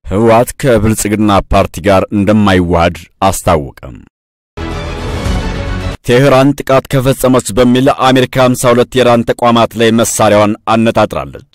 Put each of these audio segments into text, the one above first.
ህወሓት ከብልጽግና ፓርቲ ጋር እንደማይዋሃድ አስታወቀም። ቴህራን ጥቃት ከፈጸመች በሚል አሜሪካ 52 የኢራን ተቋማት ላይ መሳሪያዋን አነጣጥራለች።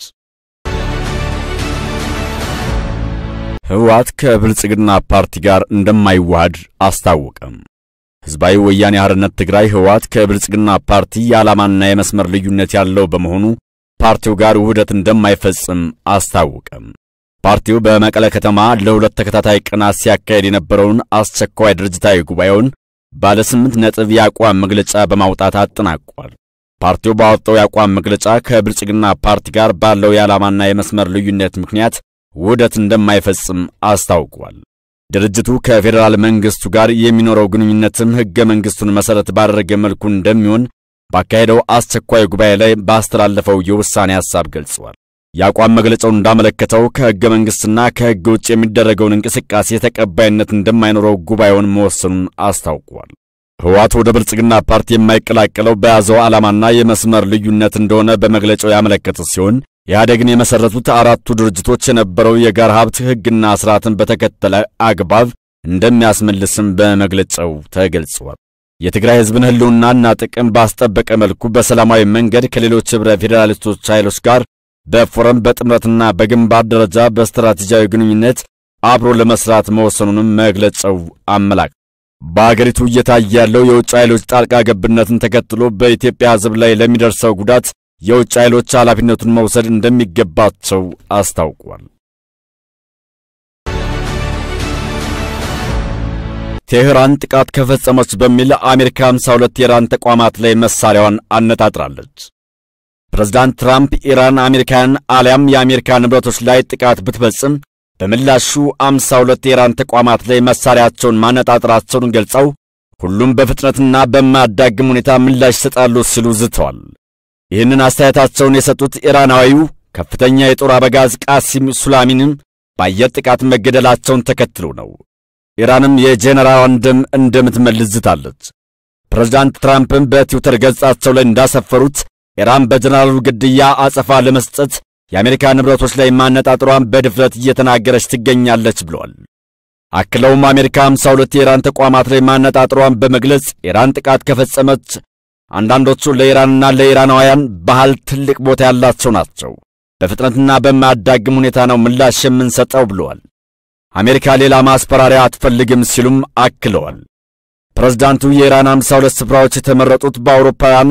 ህወሓት ከብልጽግና ፓርቲ ጋር እንደማይዋሃድ አስታወቀም። ሕዝባዊ ወያኔ ሓርነት ትግራይ ህወሓት ከብልጽግና ፓርቲ የዓላማና የመስመር ልዩነት ያለው በመሆኑ ፓርቲው ጋር ውህደት እንደማይፈጽም አስታወቀም። ፓርቲው በመቀለ ከተማ ለሁለት ተከታታይ ቀናት ሲያካሄድ የነበረውን አስቸኳይ ድርጅታዊ ጉባኤውን ባለ ስምንት ነጥብ የአቋም መግለጫ በማውጣት አጠናቋል። ፓርቲው ባወጣው የአቋም መግለጫ ከብልጽግና ፓርቲ ጋር ባለው የዓላማና የመስመር ልዩነት ምክንያት ውህደት እንደማይፈጽም አስታውቋል። ድርጅቱ ከፌዴራል መንግስቱ ጋር የሚኖረው ግንኙነትም ሕገ መንግስቱን መሠረት ባደረገ መልኩ እንደሚሆን ባካሄደው አስቸኳይ ጉባኤ ላይ ባስተላለፈው የውሳኔ ሐሳብ ገልጸዋል። የአቋም መግለጫው እንዳመለከተው ከሕገ መንግሥትና ከሕግ ውጭ የሚደረገውን እንቅስቃሴ ተቀባይነት እንደማይኖረው ጉባኤውን መወሰኑን አስታውቋል። ህወሓት ወደ ብልጽግና ፓርቲ የማይቀላቀለው በያዘው ዓላማና የመስመር ልዩነት እንደሆነ በመግለጫው ያመለከተ ሲሆን ኢህአዴግን የመሠረቱት አራቱ ድርጅቶች የነበረው የጋራ ሀብት ሕግና ሥርዓትን በተከተለ አግባብ እንደሚያስመልስም በመግለጫው ተገልጿል። የትግራይ ሕዝብን ሕልውናና ጥቅም ባስጠበቀ መልኩ በሰላማዊ መንገድ ከሌሎች ኅብረ ፌዴራሊስቶች ኃይሎች ጋር በፎረም በጥምረትና በግንባር ደረጃ በስትራቴጂያዊ ግንኙነት አብሮ ለመስራት መወሰኑንም መግለጫው አመላክ በአገሪቱ እየታየ ያለው የውጭ ኃይሎች ጣልቃ ገብነትን ተከትሎ በኢትዮጵያ ሕዝብ ላይ ለሚደርሰው ጉዳት የውጭ ኃይሎች ኃላፊነቱን መውሰድ እንደሚገባቸው አስታውቋል። ቴህራን ጥቃት ከፈጸመች በሚል አሜሪካ 52 የኢራን ተቋማት ላይ መሳሪያዋን አነጣጥራለች። ፕሬዝዳንት ትራምፕ ኢራን አሜሪካን አሊያም የአሜሪካ ንብረቶች ላይ ጥቃት ብትፈጽም በምላሹ 52 የኢራን ተቋማት ላይ መሳሪያቸውን ማነጣጠራቸውን ገልጸው ሁሉም በፍጥነትና በማያዳግም ሁኔታ ምላሽ ይሰጣሉ ሲሉ ዝተዋል። ይህንን አስተያየታቸውን የሰጡት ኢራናዊው ከፍተኛ የጦር አበጋዝ ቃሲም ሱላሚንም በአየር ጥቃት መገደላቸውን ተከትሎ ነው። ኢራንም የጄኔራሏን ደም እንደምትመልስ ዝታለች። ፕሬዝዳንት ትራምፕም በትዊተር ገጻቸው ላይ እንዳሰፈሩት ኢራን በጀነራሉ ግድያ አጸፋ ለመስጠት የአሜሪካ ንብረቶች ላይ ማነጣጠሯን በድፍረት እየተናገረች ትገኛለች ብለዋል። አክለውም አሜሪካ 52 የኢራን ተቋማት ላይ ማነጣጠሯን በመግለጽ ኢራን ጥቃት ከፈጸመች አንዳንዶቹ ለኢራንና ለኢራናውያን ባህል ትልቅ ቦታ ያላቸው ናቸው፣ በፍጥነትና በማያዳግም ሁኔታ ነው ምላሽ የምንሰጠው ብለዋል። አሜሪካ ሌላ ማስፈራሪያ አትፈልግም ሲሉም አክለዋል። ፕሬዝዳንቱ የኢራን 52 ስፍራዎች የተመረጡት በአውሮፓውያን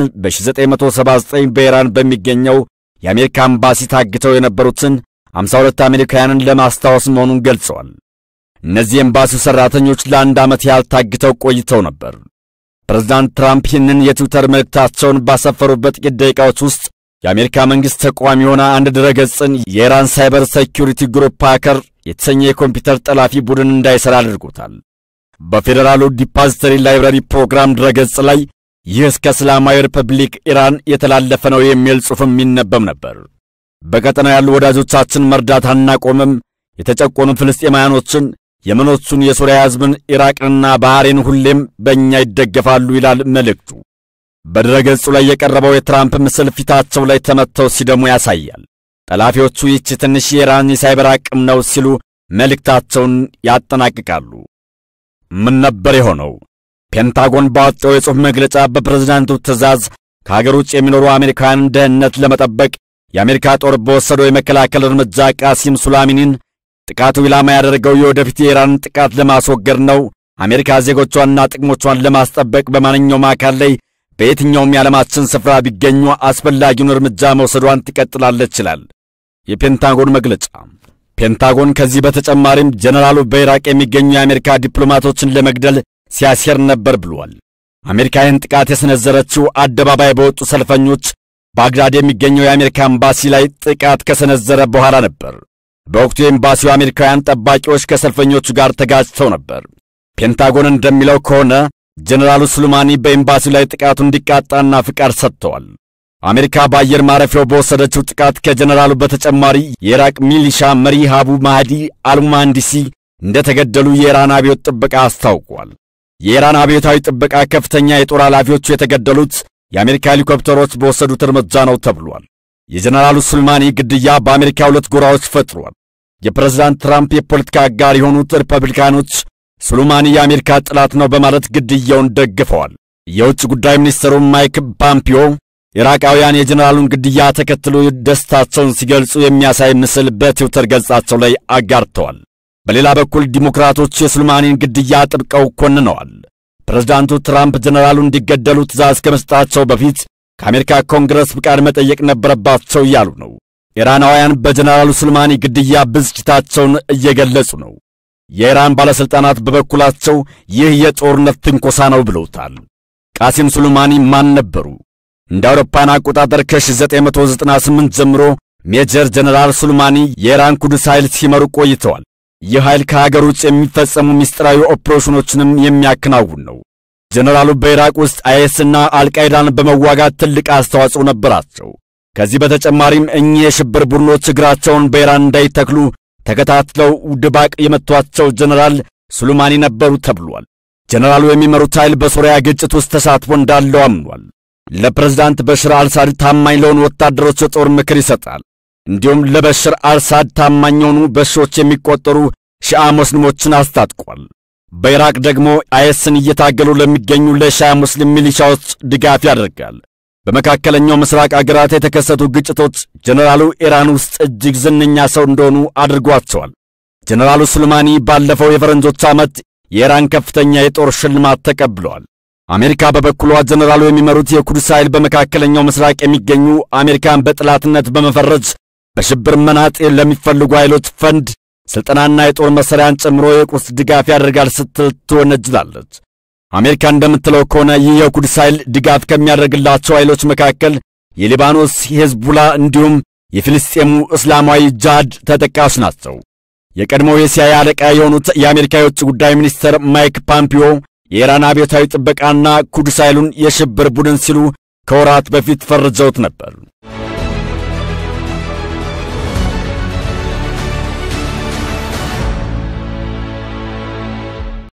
በ1979 በኢራን በሚገኘው የአሜሪካ ኤምባሲ ታግተው የነበሩትን 52 አሜሪካውያንን ለማስታወስ መሆኑን ገልጸዋል። እነዚህ ኤምባሲው ሠራተኞች ለአንድ ዓመት ያህል ታግተው ቆይተው ነበር። ፕሬዝዳንት ትራምፕ ይህንን የትዊተር መልእክታቸውን ባሰፈሩበት ጥቂት ደቂቃዎች ውስጥ የአሜሪካ መንግሥት ተቋም የሆነ አንድ ድረገጽን የኢራን ሳይበር ሴኪሪቲ ግሩፕ ሃከር የተሰኘ የኮምፒውተር ጠላፊ ቡድን እንዳይሠራ አድርጎታል። በፌዴራሉ ዲፖዚተሪ ላይብራሪ ፕሮግራም ድረገጽ ላይ ይህ እስከ እስላማዊ ሪፐብሊክ ኢራን የተላለፈ ነው የሚል ጽሑፍም ይነበብ ነበር። በቀጠናው ያሉ ወዳጆቻችን መርዳት አናቆምም፣ የተጨቆኑ ፍልስጤማውያኖችን፣ የመኖቹን፣ የሱሪያ ሕዝብን፣ ኢራቅንና ባህሬን ሁሌም በእኛ ይደገፋሉ ይላል መልእክቱ። በድረገጹ ላይ የቀረበው የትራምፕ ምስል ፊታቸው ላይ ተመትተው ሲደሙ ያሳያል። ጠላፊዎቹ ይህች ትንሽ የኢራን የሳይበር አቅም ነው ሲሉ መልእክታቸውን ያጠናቅቃሉ። ምን ነበር የሆነው? ፔንታጎን ባወጣው የጽሑፍ መግለጫ በፕሬዝዳንቱ ትዕዛዝ ከሀገር ውጭ የሚኖሩ አሜሪካውያንን ደህንነት ለመጠበቅ የአሜሪካ ጦር በወሰደው የመከላከል እርምጃ ቃሲም ሱላሚኒን ጥቃቱ ኢላማ ያደረገው የወደፊት የኢራንን ጥቃት ለማስወገድ ነው። አሜሪካ ዜጎቿንና ጥቅሞቿን ለማስጠበቅ በማንኛውም አካል ላይ በየትኛውም የዓለማችን ስፍራ ቢገኙ አስፈላጊውን እርምጃ መውሰዷን ትቀጥላለች ይላል የፔንታጎን መግለጫ። ፔንታጎን ከዚህ በተጨማሪም ጀነራሉ በኢራቅ የሚገኙ የአሜሪካ ዲፕሎማቶችን ለመግደል ሲያሴር ነበር ብሏል። አሜሪካ ይህን ጥቃት የሰነዘረችው አደባባይ በወጡ ሰልፈኞች ባግዳድ የሚገኘው የአሜሪካ ኤምባሲ ላይ ጥቃት ከሰነዘረ በኋላ ነበር። በወቅቱ የኤምባሲው አሜሪካውያን ጠባቂዎች ከሰልፈኞቹ ጋር ተጋጭተው ነበር። ፔንታጎን እንደሚለው ከሆነ ጀነራሉ ሱሌማኒ በኤምባሲው ላይ ጥቃቱ እንዲቃጣና ፍቃድ ሰጥተዋል። አሜሪካ በአየር ማረፊያው በወሰደችው ጥቃት ከጀነራሉ በተጨማሪ የኢራቅ ሚሊሻ መሪ ሃቡ ማህዲ አልሙሃንዲሲ እንደተገደሉ የኢራን አብዮት ጥበቃ አስታውቋል። የኢራን አብዮታዊ ጥበቃ ከፍተኛ የጦር ኃላፊዎቹ የተገደሉት የአሜሪካ ሄሊኮፕተሮች በወሰዱት እርምጃ ነው ተብሏል። የጀነራሉ ሱሌማኒ ግድያ በአሜሪካ ሁለት ጎራዎች ፈጥሯል። የፕሬዝዳንት ትራምፕ የፖለቲካ አጋር የሆኑት ሪፐብሊካኖች ሱሌማኒ የአሜሪካ ጠላት ነው በማለት ግድያውን ደግፈዋል። የውጭ ጉዳይ ሚኒስትሩ ማይክ ፖምፒዮ ኢራቃውያን የጀኔራሉን ግድያ ተከትሎ ደስታቸውን ሲገልጹ የሚያሳይ ምስል በትዊተር ገጻቸው ላይ አጋርተዋል። በሌላ በኩል ዲሞክራቶች የሱሌማኒን ግድያ አጥብቀው ኮንነዋል። ፕሬዝዳንቱ ትራምፕ ጀኔራሉ እንዲገደሉ ትዕዛዝ ከመስጠታቸው በፊት ከአሜሪካ ኮንግረስ ፍቃድ መጠየቅ ነበረባቸው እያሉ ነው። ኢራናውያን በጀኔራሉ ሱሌማኒ ግድያ ብስጭታቸውን እየገለጹ ነው። የኢራን ባለሥልጣናት በበኩላቸው ይህ የጦርነት ትንኮሳ ነው ብለውታል። ቃሲም ሱሌማኒ ማን ነበሩ? እንደ አውሮፓን አቆጣጠር ከ1998 ጀምሮ ሜጀር ጀነራል ሱሌማኒ የኢራን ኩድስ ኃይል ሲመሩ ቆይተዋል። ይህ ኃይል ከሀገር ውጭ የሚፈጸሙ ምስጢራዊ ኦፕሬሽኖችንም የሚያከናውን ነው። ጀነራሉ በኢራቅ ውስጥ አይኤስና አልቃይዳን በመዋጋት ትልቅ አስተዋጽኦ ነበራቸው። ከዚህ በተጨማሪም እኚህ የሽብር ቡድኖች እግራቸውን በኢራን እንዳይተክሉ ተከታትለው ድባቅ የመቷቸው ጀነራል ሱሌማኒ ነበሩ ተብሏል። ጀነራሉ የሚመሩት ኃይል በሶሪያ ግጭት ውስጥ ተሳትፎ እንዳለው አምኗል። ለፕሬዝዳንት በሽር አልሳድ ታማኝ ለሆኑ ወታደሮች የጦር ምክር ይሰጣል። እንዲሁም ለበሽር አልሳድ ታማኝ የሆኑ በሺዎች የሚቆጠሩ ሺዓ ሙስሊሞችን አስታጥቋል። በኢራቅ ደግሞ አይኤስን እየታገሉ ለሚገኙ ለሺዓ ሙስሊም ሚሊሻዎች ድጋፍ ያደርጋል። በመካከለኛው ምስራቅ አገራት የተከሰቱ ግጭቶች ጀነራሉ ኢራን ውስጥ እጅግ ዝነኛ ሰው እንደሆኑ አድርጓቸዋል። ጀነራሉ ሱሌማኒ ባለፈው የፈረንጆች ዓመት የኢራን ከፍተኛ የጦር ሽልማት ተቀብለዋል። አሜሪካ በበኩሏ ጀነራሉ የሚመሩት የኩድስ ኃይል በመካከለኛው ምስራቅ የሚገኙ አሜሪካን በጠላትነት በመፈረጅ በሽብር መናጤ ለሚፈልጉ ኃይሎች ፈንድ ሥልጠናና የጦር መሣሪያን ጨምሮ የቁስ ድጋፍ ያደርጋል ስትል ትወነጅላለች። አሜሪካ እንደምትለው ከሆነ ይህ የኩድስ ኃይል ድጋፍ ከሚያደርግላቸው ኃይሎች መካከል የሊባኖስ ሄዝቡላ እንዲሁም የፊልስጤሙ እስላማዊ ጅሃድ ተጠቃሽ ናቸው። የቀድሞው የሲአይኤ አለቃ የሆኑት የአሜሪካ የውጭ ጉዳይ ሚኒስትር ማይክ ፖምፒዮ የኢራን አብዮታዊ ጥበቃና ኩድስ ኃይሉን የሽብር ቡድን ሲሉ ከወራት በፊት ፈርጀውት ነበር።